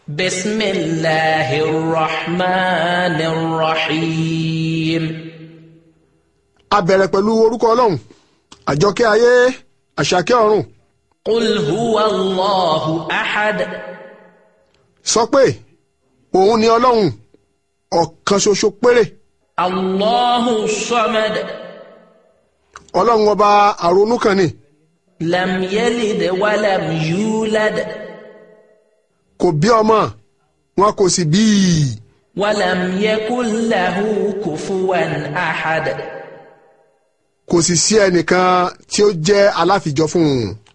بسم الله الرحمن الرحيم a bẹ̀rẹ̀ pẹ̀lú orúkọ ọlọ́run àjọkẹ́ ayé àṣàkẹ́ ọ̀run قل هو الله أحد sọ pé òun ni ọlọ́run ọ̀kan ṣoṣo péré الله الصمد ọlọ́run ọba àrònú kan ni لم يلد ولم يولد kò bí ọmọ wọn kò sì bí i ولم يكن له كفوا أحد kò sì sí ẹnìkan tí ó jẹ́ aláfijọ́ fún un